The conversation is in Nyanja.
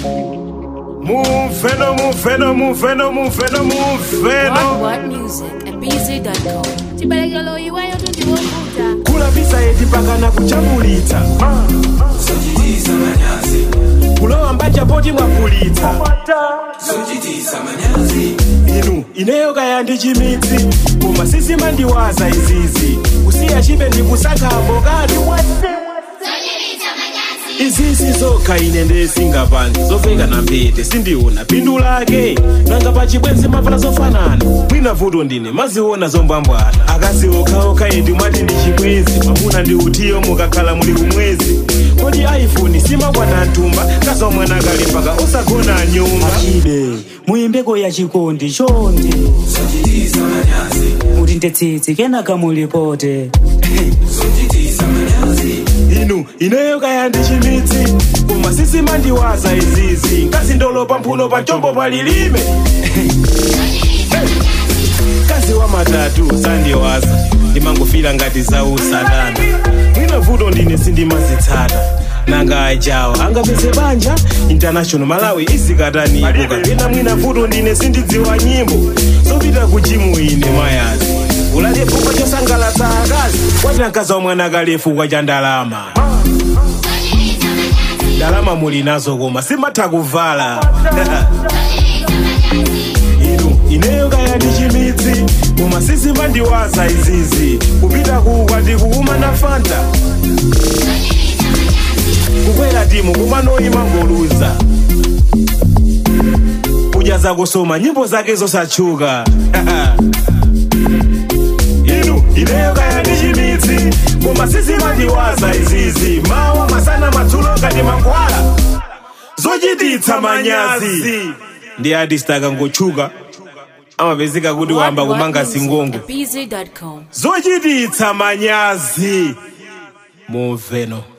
Muveno, muveno, muveno, muveno, muveno. What music at bz.com. Chibalekelo iweyo tundiwokuta. kulapisa eti pakana kuchambulitsa Sojitisa manyazi, kulowa mbacha poti mwapulitsa sojitisa manyazi, inu ineyo kaya ndi chimitsi koma sisimandiwaza izizi kusiya chipe ndikusakhambo katu izizi zokha ine ndesingapange zofeka na mphete sindiona phindu lake nanga pachibwenzi mavala zofanana mwina vuto ndine maziona zombambwana akazi okhaokha indi mwati ndi chibwenzi mwamuna ndi utiyo mukakhala muli kumwezi kodi iphone simakwana ntumba kaza mwana kalembaka osagona nyumba chibe muyimbeko ya chikondi chonde sojitisa manyazi, kuti ndetsitsi kenaka mulipote sojitisa manyazi, inu ineyo kaya ndi chimitsi koma sisimandiwaza izizi ngazi ndolopa mphuno pa chombo palilime kazi wa matatu sandiwaza ndimangofira ngati za usadana mwina vuto ndine sindimazitsata nanga ajawa angapeze banja international malawi izikataniibuka pena mwina vuto ndine sindidziwa nyimbo zopita ku jimu ine mayazi ulalefuka chosangalatsa akazi kwatinakaza wa mwana kalefu kwa cha ndalama ndalama muli nazo koma simatha kuvala inu ineyo kaya ndi chimitsi koma sisimandiwaza izizi kupita kuwa ndikuuma na fanta kukwera timu kumanoyima ngoluza kudya zakusoma nyimbo zake zosatchuka inu ineyo kaya ndi chimitsi koma sisimandiwaza izizi mawa masana madzulo ngati mankhwala zochititsa manyazi ndi artist akangotchuka amapezeka kuti wamba kumanga singongo at bz.com. zochititsa manyazi mumveno